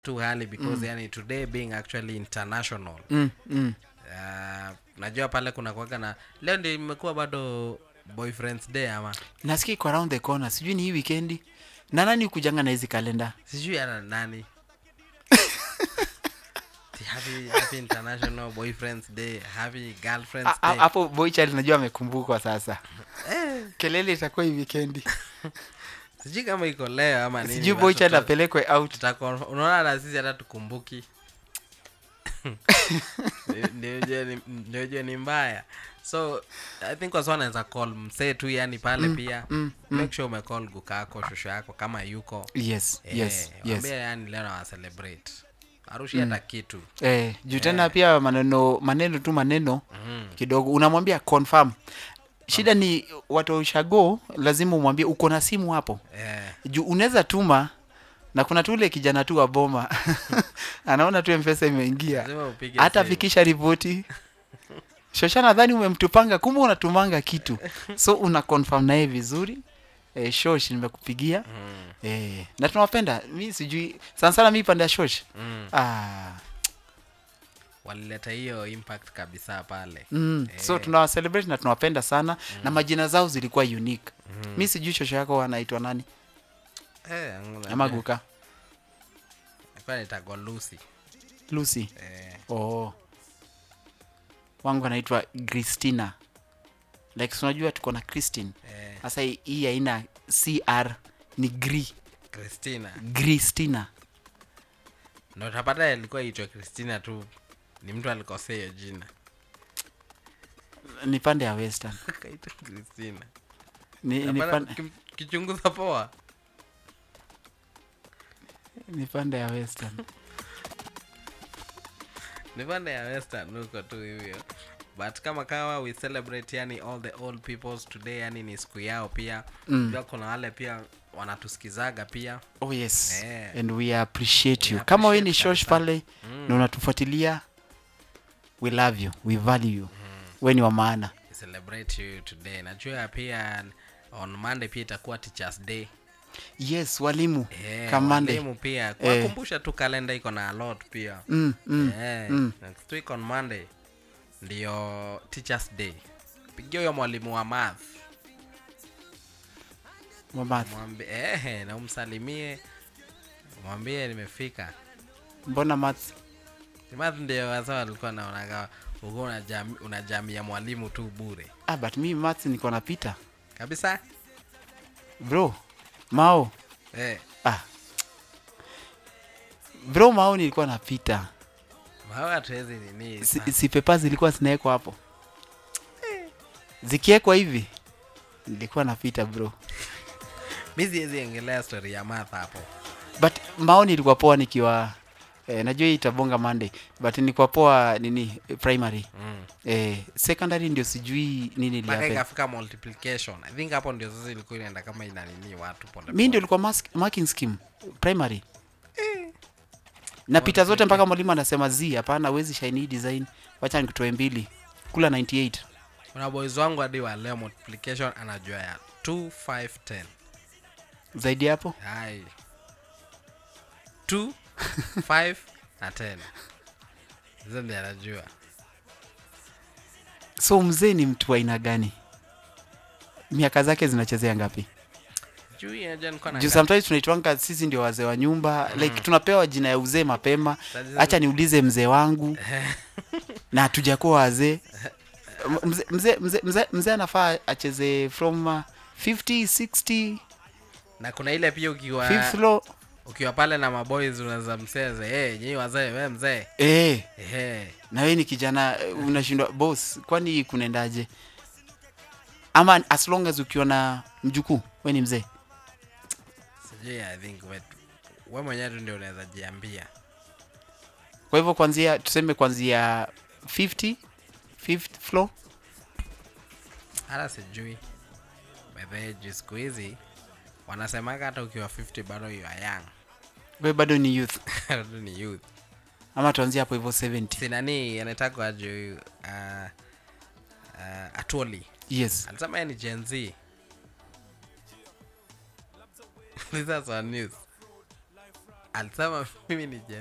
too early because yani today being actually international mm, mm. uh, najua pale kuna kuwaga na leo ndio imekuwa bado boyfriends day ama nasikia iko around the corner sijui ni hii wikendi na nani kujanga na hizi kalenda sijui ana nani Ati happy, happy international boyfriends day happy girlfriends A- a- day hapo boychild najua amekumbukwa sasa kelele itakuwa hii wikendi sijui kama iko leo ama nini sijui but boychild tuta- apelekwe out tutakon- unaona na sisi hata tukumbuki Ndio ujue ni- ndio ujue ni mbaya so i think wasi wanaweza call msee tu yani pale pia mm, make sure umecall gukako shosho yako kama yuko yes Eh, yes yes waambie yani leo nawa celebrate arushi hata kitu eh, juu tena pia maneno maneno tu maneno mm. kidogo unamwambia confirm shida ni watu wa ushago lazima umwambie uko na simu hapo eh, juu unaweza tuma na kuna tule kijana tu wa boma anaona tu mpesa imeingia lazima upige hata simu. fikisha ripoti shosha nadhani umemtupanga kumbe unatumanga kitu so una confirm naye vizuri e, shosh nimekupigia Mm, e, na tunawapenda mi sijui sana sana mi pande ya shosh mm. ah, walileta hiyo impact kabisa pale mm. so Eh. tunawacelebrate na tunawapenda sana na majina zao zilikuwa unique mi sijui shosho yako anaitwa nani eh, ama guka nitagwa lucy lucy eh, oh. wangu anaitwa christina like si unajua tuko na christine eh, sasa hii- hii haina cr ni gri christina gristina na utapata ilikuwa itwa christina tu ni mtu alikosea hiyo jina ni pande ya western akaitwa christina ni, ni, Hapana, pande, kim- kichunguza poa ni pande ya western ni pande ya western huko tu hivyo but kama kawa we celebrate yani all the old peoples today yani ni siku yao pia Mm. pia kuna wale pia wanatusikizaga pia oh yes Eh. and we appreciate We you kama we ni appreciate shosh kabisa. pale Mm. na unatufuatilia we love you we value you we ni wa maana We celebrate you today najua pia on monday pia itakuwa teachers day yes walimu Eh, kamande walimu pia kuwakumbusha tu kalenda iko na a lot pia mm, mm. Eh, mm. next week on monday ndio teachers day pigia huyo mwalimu wa math Mamath. mwambie eh, na umsalimie mwambie nimefika mbona maths math ndio wasa walikuwa naonaga uko unajami, unajamia mwalimu tu bure ah, but mi maths niko napita kabisa bro mao eh, ah. bro mao nilikuwa napita mawe hatuwezi nini si, sa- si pepa zilikuwa zinawekwa hapo zikiwekwa hivi nilikuwa napita bro mi siwezi engelea story ya math hapo but maoni ilikuwa poa nikiwa eh, najua hii itabonga monday but nilikuwa poa nini eh, primary mm. eh, secondary ndio sijui nini mpaka ilihappen. ikafika multiplication i think hapo ndio sasa ilikuwa inaenda kama inanini watu pole mi ndio ilikuwa mas- marking scheme primary napita zote mpaka mwalimu anasema z hapana wezi shine hii design wacha nikutoe mbili kula 98 kuna boys wangu hadi wa leo multiplication anajua ya 2 5 10 zaidi hapo hai 2 5 na 10 hizo ndio anajua so mzee ni mtu wa aina gani miaka zake zinachezea ngapi juu inajua nilikuwa juu na sometimes tunaitwanga sisi ndio wazee wa nyumba like tunapewa jina ya uzee mapema Tatizo- hacha niulize mzee wangu na hatujakuwa wazee M- mzee mzee mzee mzee mzee anafaa acheze from uh, 50 60 na kuna ile pia ukiwa fifth floor ukiwa pale na maboys unaweza mseze hey, nyinyi wazee we mzee eh hey. na wewe ni kijana eh, unashindwa boss kwani kunaendaje ama as long as ukiwa na mjukuu we ni mzee sijui i think we, we mwenyewe tu ndio unaweza jiambia kwa hivyo kwanzia tuseme kwanzia 50 fifth floor hata sijui bedhe juu siku hizi wanasemaga hata ukiwa 50 bado you are young we bado ni youth bado ni youth ama tuanzie hapo hivyo 70 sinani anaitagwa juu uh, uh, atoli yes alisema yeye ni gen z This is on news alisema mimi ni Gen